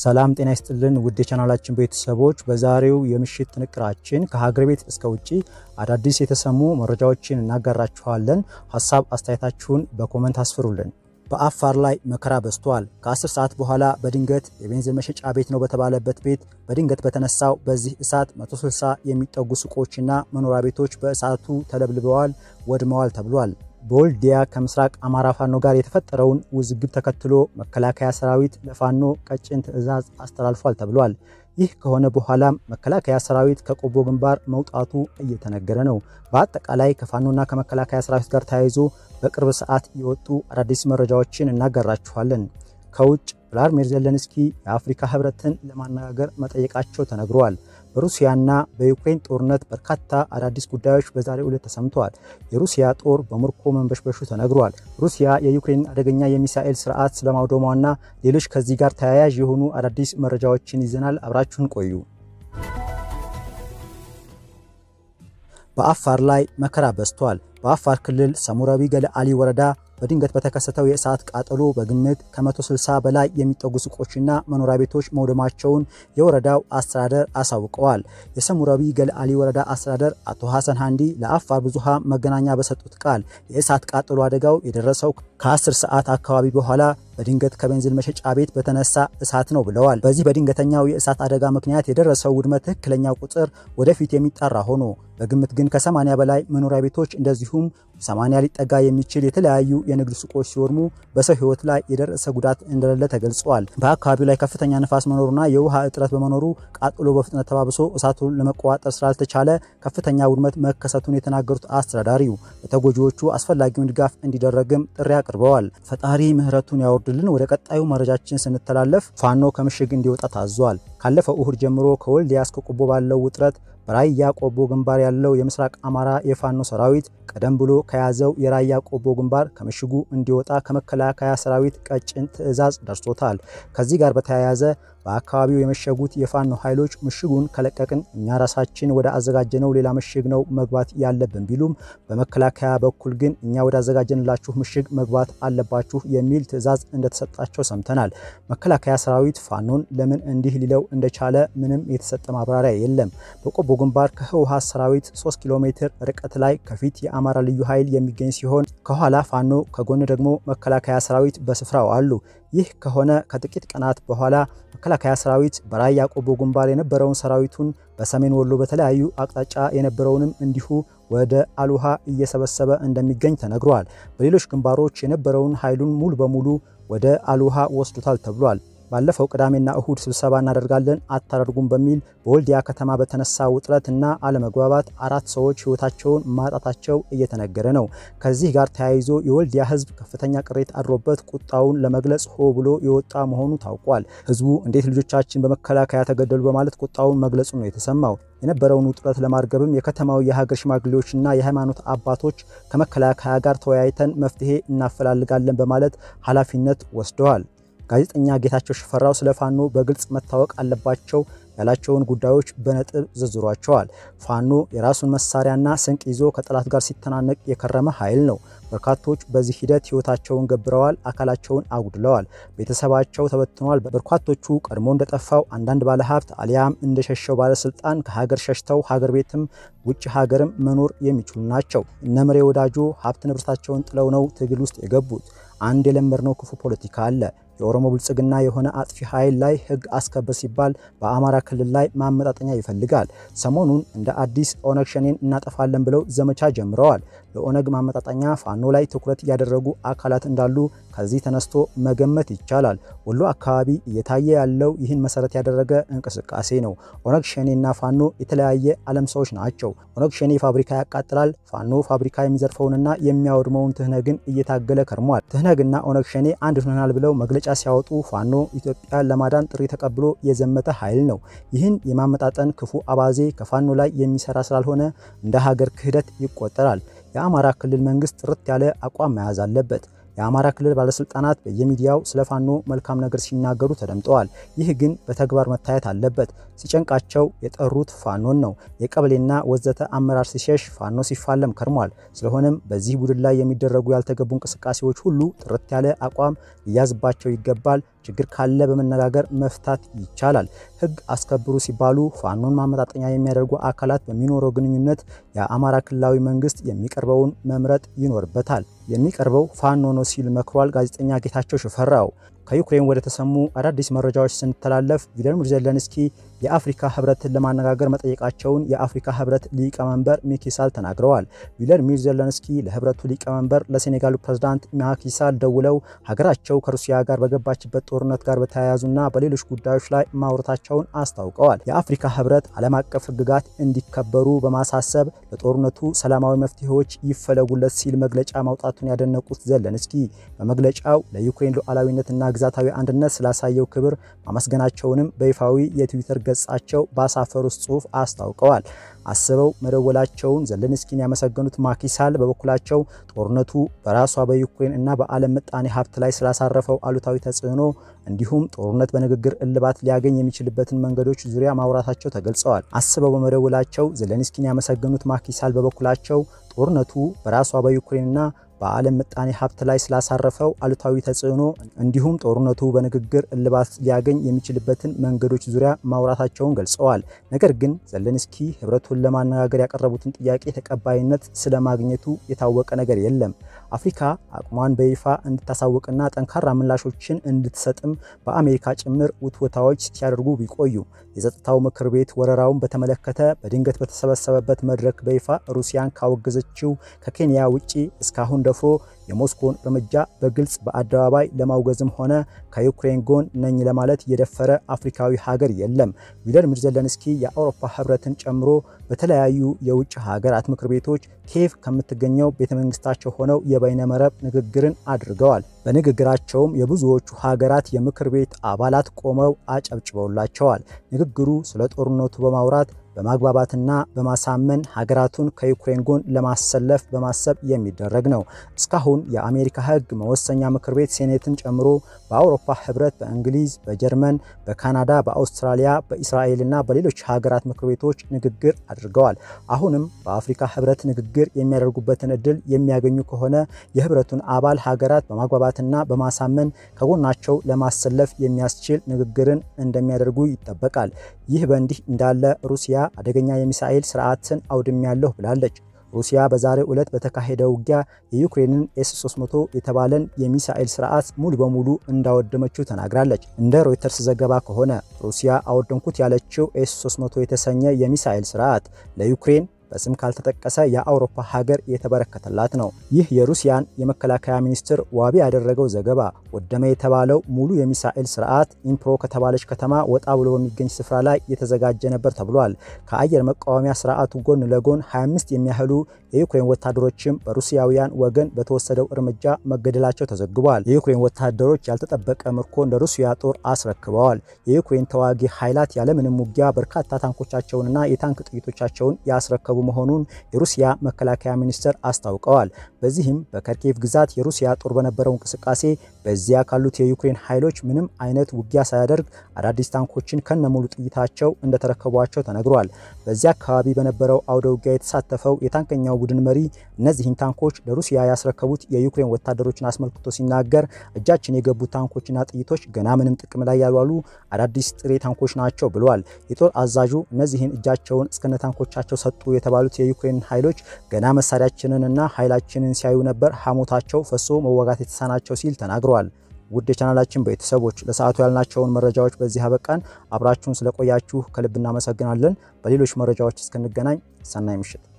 ሰላም ጤና ይስጥልን ውድ የቻናላችን ቤተሰቦች፣ በዛሬው የምሽት ጥንቅራችን ከሀገር ቤት እስከ ውጭ አዳዲስ የተሰሙ መረጃዎችን እናጋራችኋለን። ሀሳብ አስተያየታችሁን በኮመንት አስፍሩልን። በአፋር ላይ መከራ በዝቷል። ከ10 ሰዓት በኋላ በድንገት የቤንዚን መሸጫ ቤት ነው በተባለበት ቤት በድንገት በተነሳው በዚህ እሳት 160 የሚጠጉ ሱቆችና መኖሪያ ቤቶች በእሳቱ ተለብልበዋል፣ ወድመዋል ተብሏል። በወልዲያ ከምስራቅ አማራ ፋኖ ጋር የተፈጠረውን ውዝግብ ተከትሎ መከላከያ ሰራዊት ለፋኖ ቀጭን ትዕዛዝ አስተላልፏል ተብሏል። ይህ ከሆነ በኋላም መከላከያ ሰራዊት ከቆቦ ግንባር መውጣቱ እየተነገረ ነው። በአጠቃላይ ከፋኖና ከመከላከያ ሰራዊት ጋር ተያይዞ በቅርብ ሰዓት የወጡ አዳዲስ መረጃዎችን እናጋራችኋለን። ከውጭ ቭላድሚር ዜሌንስኪ የአፍሪካ ህብረትን ለማነጋገር መጠየቃቸው ተነግሯል። በሩሲያና በዩክሬን ጦርነት በርካታ አዳዲስ ጉዳዮች በዛሬው ዕለት ተሰምተዋል። የሩሲያ ጦር በምርኮ መንበሽበሹ ተነግሯል። ሩሲያ የዩክሬን አደገኛ የሚሳኤል ስርዓት ስለማውደሟና ሌሎች ከዚህ ጋር ተያያዥ የሆኑ አዳዲስ መረጃዎችን ይዘናል። አብራችሁን ቆዩ። በአፋር ላይ መከራ በዝቷል። በአፋር ክልል ሰሙራዊ ገለአሊ ወረዳ በድንገት በተከሰተው የእሳት ቃጠሎ በግምት ከ160 በላይ የሚጠጉ ሱቆችና መኖሪያ ቤቶች መውደማቸውን የወረዳው አስተዳደር አሳውቀዋል። የሰሙራዊ ገለአሊ ወረዳ አስተዳደር አቶ ሐሰን ሃንዲ ለአፋር ብዙሃን መገናኛ በሰጡት ቃል የእሳት ቃጠሎ አደጋው የደረሰው ከ10 ሰዓት አካባቢ በኋላ በድንገት ከቤንዚን መሸጫ ቤት በተነሳ እሳት ነው ብለዋል። በዚህ በድንገተኛው የእሳት አደጋ ምክንያት የደረሰው ውድመት ትክክለኛው ቁጥር ወደፊት የሚጣራ ሆኖ በግምት ግን ከ80 በላይ መኖሪያ ቤቶች እንደዚሁም 80 ሊጠጋ የሚችል የተለያዩ የንግድ ሱቆች ሲወድሙ በሰው ሕይወት ላይ የደረሰ ጉዳት እንደሌለ ተገልጿል። በአካባቢው ላይ ከፍተኛ ንፋስ መኖሩና የውሃ እጥረት በመኖሩ ቃጥሎ በፍጥነት ተባብሶ እሳቱን ለመቆጣጠር ስላልተቻለ ከፍተኛ ውድመት መከሰቱን የተናገሩት አስተዳዳሪው ለተጎጂዎቹ አስፈላጊውን ድጋፍ እንዲደረግም ጥሪ አቅርበዋል። ፈጣሪ ምሕረቱን ያወርድልን። ወደ ቀጣዩ መረጃችን ስንተላለፍ ፋኖ ከምሽግ እንዲወጣ ታዟል። ካለፈው እሁድ ጀምሮ ከወልዲያ እስከ ቆቦ ባለው ውጥረት በራያ ቆቦ ግንባር ያለው የምስራቅ አማራ የፋኖ ሰራዊት ቀደም ብሎ ከያዘው የራያ ቆቦ ግንባር ከምሽጉ እንዲወጣ ከመከላከያ ሰራዊት ቀጭን ትዕዛዝ ደርሶታል። ከዚህ ጋር በተያያዘ በአካባቢው የመሸጉት የፋኖ ኃይሎች ምሽጉን ከለቀቅን እኛ ራሳችን ወደ አዘጋጀነው ሌላ ምሽግ ነው መግባት ያለብን ቢሉም በመከላከያ በኩል ግን እኛ ወደ አዘጋጀንላችሁ ምሽግ መግባት አለባችሁ የሚል ትዕዛዝ እንደተሰጣቸው ሰምተናል። መከላከያ ሰራዊት ፋኖን ለምን እንዲህ ሊለው እንደቻለ ምንም የተሰጠ ማብራሪያ የለም። በቆቦ ግንባር ከህወሓት ሰራዊት 3 ኪሎ ሜትር ርቀት ላይ ከፊት የአማራ ልዩ ኃይል የሚገኝ ሲሆን ከኋላ ፋኖ ከጎን ደግሞ መከላከያ ሰራዊት በስፍራው አሉ። ይህ ከሆነ ከጥቂት ቀናት በኋላ መከላከያ ሰራዊት በራያ ቆቦ ግንባር የነበረውን ሰራዊቱን በሰሜን ወሎ በተለያዩ አቅጣጫ የነበረውንም እንዲሁ ወደ አሉሃ እየሰበሰበ እንደሚገኝ ተነግሯል። በሌሎች ግንባሮች የነበረውን ኃይሉን ሙሉ በሙሉ ወደ አሉሃ ወስዱታል ተብሏል። ባለፈው ቅዳሜና እሁድ ስብሰባ እናደርጋለን አታደርጉም በሚል በወልዲያ ከተማ በተነሳ ውጥረት እና አለመግባባት አራት ሰዎች ህይወታቸውን ማጣታቸው እየተነገረ ነው። ከዚህ ጋር ተያይዞ የወልዲያ ህዝብ ከፍተኛ ቅሬታ አድሮበት ቁጣውን ለመግለጽ ሆ ብሎ የወጣ መሆኑ ታውቋል። ህዝቡ እንዴት ልጆቻችን በመከላከያ ተገደሉ በማለት ቁጣውን መግለጹ ነው የተሰማው። የነበረውን ውጥረት ለማርገብም የከተማው የሀገር ሽማግሌዎችና የሃይማኖት አባቶች ከመከላከያ ጋር ተወያይተን መፍትሄ እናፈላልጋለን በማለት ኃላፊነት ወስደዋል። ጋዜጠኛ ጌታቸው ሽፈራው ስለ ፋኖ በግልጽ መታወቅ አለባቸው ያላቸውን ጉዳዮች በነጥብ ዘርዝሯቸዋል። ፋኖ የራሱን መሳሪያና ስንቅ ይዞ ከጠላት ጋር ሲተናነቅ የከረመ ኃይል ነው። በርካቶች በዚህ ሂደት ህይወታቸውን ገብረዋል፣ አካላቸውን አጉድለዋል፣ ቤተሰባቸው ተበትኗል። በርካቶቹ ቀድሞ እንደጠፋው አንዳንድ ባለሀብት አሊያም እንደሸሸው ባለስልጣን ከሀገር ሸሽተው ሀገር ቤትም ውጭ ሀገርም መኖር የሚችሉ ናቸው። እነምሬ ወዳጆ ሀብት ንብረታቸውን ጥለው ነው ትግል ውስጥ የገቡት። አንድ የለመድነው ክፉ ፖለቲካ አለ። የኦሮሞ ብልጽግና የሆነ አጥፊ ኃይል ላይ ህግ አስከበር ሲባል በአማራ ክልል ላይ ማመጣጠኛ ይፈልጋል። ሰሞኑን እንደ አዲስ ኦነግ ሸኔን እናጠፋለን ብለው ዘመቻ ጀምረዋል። ለኦነግ ማመጣጠኛ ፋኖ ላይ ትኩረት ያደረጉ አካላት እንዳሉ ከዚህ ተነስቶ መገመት ይቻላል። ወሎ አካባቢ እየታየ ያለው ይህን መሰረት ያደረገ እንቅስቃሴ ነው። ኦነግ ሸኔና ፋኖ የተለያየ ዓለም ሰዎች ናቸው። ኦነግ ሸኔ ፋብሪካ ያቃጥላል፣ ፋኖ ፋብሪካ የሚዘርፈውንና የሚያወድመውን ትህነግን እየታገለ ከርሟል። ትህነግና ኦነግ ሸኔ አንድ ሆነናል ብለው መግለጫ ሲያወጡ ፋኖ ኢትዮጵያን ለማዳን ጥሪ ተቀብሎ የዘመተ ኃይል ነው። ይህን የማመጣጠን ክፉ አባዜ ከፋኖ ላይ የሚሰራ ስላልሆነ እንደ ሀገር ክህደት ይቆጠራል። የአማራ ክልል መንግስት ጥርት ያለ አቋም መያዝ አለበት። የአማራ ክልል ባለስልጣናት በየሚዲያው ስለ ፋኖ መልካም ነገር ሲናገሩ ተደምጠዋል። ይህ ግን በተግባር መታየት አለበት። ሲጨንቃቸው የጠሩት ፋኖን ነው። የቀበሌና ወዘተ አመራር ሲሸሽ ፋኖ ሲፋለም ከርሟል። ስለሆነም በዚህ ቡድን ላይ የሚደረጉ ያልተገቡ እንቅስቃሴዎች ሁሉ ጥርት ያለ አቋም ሊያዝባቸው ይገባል። ችግር ካለ በመነጋገር መፍታት ይቻላል። ሕግ አስከብሩ ሲባሉ ፋኖን ማመጣጠኛ የሚያደርጉ አካላት በሚኖረው ግንኙነት የአማራ ክልላዊ መንግስት የሚቀርበውን መምረጥ ይኖርበታል። የሚቀርበው ፋኖ ነው ሲል መክሯል ጋዜጠኛ ጌታቸው ሽፈራው። ከዩክሬን ወደ ተሰሙ አዳዲስ መረጃዎች ስንተላለፍ ቪሎዲሚር ዜሌንስኪ የአፍሪካ ህብረትን ለማነጋገር መጠየቃቸውን የአፍሪካ ህብረት ሊቀመንበር ሚኪሳል ተናግረዋል። ቪሎዲሚር ዜሌንስኪ ለህብረቱ ሊቀመንበር ለሴኔጋሉ ፕሬዝዳንት ማኪሳል ደውለው ሀገራቸው ከሩሲያ ጋር በገባችበት ጦርነት ጋር በተያያዙና በሌሎች ጉዳዮች ላይ ማውራታቸውን አስታውቀዋል። የአፍሪካ ህብረት ዓለም አቀፍ ህግጋት እንዲከበሩ በማሳሰብ ለጦርነቱ ሰላማዊ መፍትሄዎች ይፈለጉለት ሲል መግለጫ ማውጣቱን ያደነቁት ዜሌንስኪ በመግለጫው ለዩክሬን ሉዓላዊነትና ግዛታዊ አንድነት ስላሳየው ክብር ማመስገናቸውንም በይፋዊ የትዊተር ገጻቸው ባሳፈሩት ጽሑፍ አስታውቀዋል። አስበው መደወላቸውን ዜሌንስኪን ያመሰገኑት ማኪሳል በበኩላቸው ጦርነቱ በራሷ በዩክሬን እና በዓለም ምጣኔ ሀብት ላይ ስላሳረፈው አሉታዊ ተጽዕኖ እንዲሁም ጦርነት በንግግር እልባት ሊያገኝ የሚችልበትን መንገዶች ዙሪያ ማውራታቸው ተገልጸዋል። አስበው በመደወላቸው ዜሌንስኪን ያመሰገኑት ማኪሳል በበኩላቸው ጦርነቱ በራሷ በዩክሬንና በዓለም ምጣኔ ሀብት ላይ ስላሳረፈው አሉታዊ ተጽዕኖ እንዲሁም ጦርነቱ በንግግር እልባት ሊያገኝ የሚችልበትን መንገዶች ዙሪያ ማውራታቸውን ገልጸዋል። ነገር ግን ዜሌንስኪ ህብረቱን ለማነጋገር ያቀረቡትን ጥያቄ ተቀባይነት ስለማግኘቱ የታወቀ ነገር የለም። አፍሪካ አቅሟን በይፋ እንድታሳውቅና ጠንካራ ምላሾችን እንድትሰጥም በአሜሪካ ጭምር ውትወታዎች ሲያደርጉ ቢቆዩ የጸጥታው ምክር ቤት ወረራውን በተመለከተ በድንገት በተሰበሰበበት መድረክ በይፋ ሩሲያን ካወገዘችው ከኬንያ ውጪ እስካሁን ደፍሮ የሞስኮን እርምጃ በግልጽ በአደባባይ ለማውገዝም ሆነ ከዩክሬን ጎን ነኝ ለማለት የደፈረ አፍሪካዊ ሀገር የለም። ቪሎዲሚር ዜሌንስኪ የአውሮፓ ህብረትን ጨምሮ በተለያዩ የውጭ ሀገራት ምክር ቤቶች ኪየቭ ከምትገኘው ቤተመንግስታቸው ሆነው የበይነመረብ ንግግርን አድርገዋል። በንግግራቸውም የብዙዎቹ ሀገራት የምክር ቤት አባላት ቆመው አጨብጭበውላቸዋል። ንግግሩ ስለ ጦርነቱ በማውራት በማግባባትና በማሳመን ሀገራቱን ከዩክሬን ጎን ለማሰለፍ በማሰብ የሚደረግ ነው። እስካሁን የአሜሪካ ህግ መወሰኛ ምክር ቤት ሴኔትን ጨምሮ በአውሮፓ ህብረት፣ በእንግሊዝ፣ በጀርመን፣ በካናዳ፣ በአውስትራሊያ፣ በእስራኤልና በሌሎች ሀገራት ምክር ቤቶች ንግግር አድርገዋል። አሁንም በአፍሪካ ህብረት ንግግር የሚያደርጉበትን እድል የሚያገኙ ከሆነ የህብረቱን አባል ሀገራት በማግባባትና በማሳመን ከጎናቸው ለማሰለፍ የሚያስችል ንግግርን እንደሚያደርጉ ይጠበቃል። ይህ በእንዲህ እንዳለ ሩሲያ አደገኛ የሚሳኤል ስርዓትን አውድሜያለሁ ብላለች። ሩሲያ በዛሬው ዕለት በተካሄደ ውጊያ የዩክሬንን ኤስ 300 የተባለን የሚሳኤል ስርዓት ሙሉ በሙሉ እንዳወደመችው ተናግራለች። እንደ ሮይተርስ ዘገባ ከሆነ ሩሲያ አወደምኩት ያለችው ኤስ 300 የተሰኘ የሚሳኤል ስርዓት ለዩክሬን በስም ካልተጠቀሰ የአውሮፓ ሀገር የተበረከተላት ነው። ይህ የሩሲያን የመከላከያ ሚኒስትር ዋቢ ያደረገው ዘገባ ወደመ የተባለው ሙሉ የሚሳኤል ስርዓት ኢምፕሮ ከተባለች ከተማ ወጣ ብሎ በሚገኝ ስፍራ ላይ የተዘጋጀ ነበር ተብሏል። ከአየር መቃወሚያ ስርዓቱ ጎን ለጎን 25 የሚያህሉ የዩክሬን ወታደሮችም በሩሲያውያን ወገን በተወሰደው እርምጃ መገደላቸው ተዘግቧል። የዩክሬን ወታደሮች ያልተጠበቀ ምርኮ እንደ ሩሲያ ጦር አስረክበዋል። የዩክሬን ተዋጊ ኃይላት ያለምንም ውጊያ በርካታ ታንኮቻቸውንና የታንክ ጥይቶቻቸውን ያስረከቡ መሆኑን የሩሲያ መከላከያ ሚኒስቴር አስታውቀዋል። በዚህም በከርኬቭ ግዛት የሩሲያ ጦር በነበረው እንቅስቃሴ በዚያ ካሉት የዩክሬን ኃይሎች ምንም አይነት ውጊያ ሳያደርግ አዳዲስ ታንኮችን ከነሙሉ ጥይታቸው እንደተረከቧቸው ተነግሯል። በዚያ አካባቢ በነበረው አውደ ውጊያ የተሳተፈው የታንከኛው ቡድን መሪ እነዚህን ታንኮች ለሩሲያ ያስረከቡት የዩክሬን ወታደሮችን አስመልክቶ ሲናገር እጃችን የገቡ ታንኮችና ጥይቶች ገና ምንም ጥቅም ላይ ያልዋሉ አዳዲስ ጥሬ ታንኮች ናቸው ብለዋል። የጦር አዛዡ እነዚህን እጃቸውን እስከነ ታንኮቻቸው ሰጡ የተባሉት የዩክሬን ኃይሎች ገና መሳሪያችንንና ኃይላችንን ሲያዩ ነበር ሐሞታቸው ፈሶ መዋጋት የተሳናቸው ሲል ተናግረዋል። ውድ የቻናላችን ቤተሰቦች ለሰዓቱ ያልናቸውን መረጃዎች በዚህ አበቃን። አብራችሁን ስለቆያችሁ ከልብ እናመሰግናለን። በሌሎች መረጃዎች እስክንገናኝ ሰናይ ምሽት